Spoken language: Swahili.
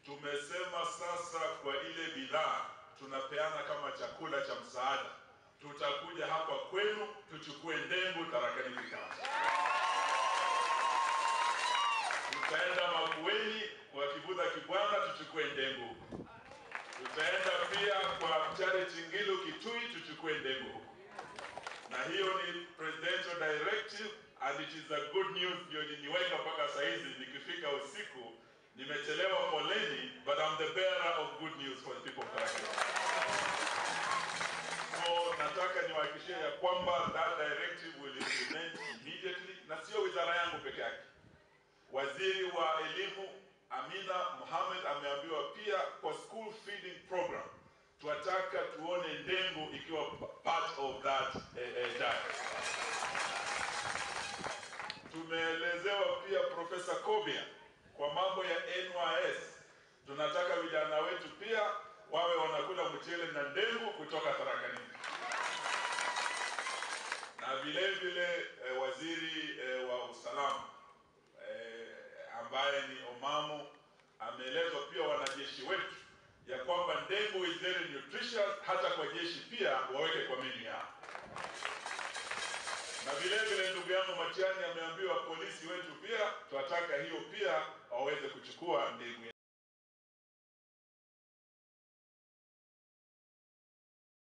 tumesema sasa kwa ile bidhaa tunapeana kama chakula cha msaada, tutakuja hapa kwenu tuchukue ndengu Tharaka Nithi County. Tutaenda Makueni kwa Kibudha Kibwana tuchukue ndengu huko. Tutaenda pia kwa Charity Ngilu Kitui tuchukue ndengu huko na hiyo ni presidential directive and it is a good news. Ndio niniweka mpaka saa hizi, nikifika usiku nimechelewa poleni, but I'm the bearer of good news for the people of Tharaka Nithi. So nataka niwahakikishie ya kwamba that directive will implement immediately, na sio wizara yangu peke yake. Waziri wa elimu Amina Mohamed ameambiwa pia kwa school feeding program tunataka tuone ndengu ikiwa part of that eh, eh, diet. Tumeelezewa pia Profesa Kobia kwa mambo ya NYS, tunataka vijana wetu pia wawe wanakula mchele na ndengu kutoka Tharaka Nithi na vile vile eh, waziri eh, wa usalama eh, ambaye ni Omamu ameelezwa pia wanajeshi wetu ya kwamba ndengu is very nutritious, hata kwa jeshi pia waweke kwa menu yao. Na vile vile ndugu yangu Matiang'i ameambiwa polisi wetu pia tunataka hiyo pia waweze kuchukua ndengu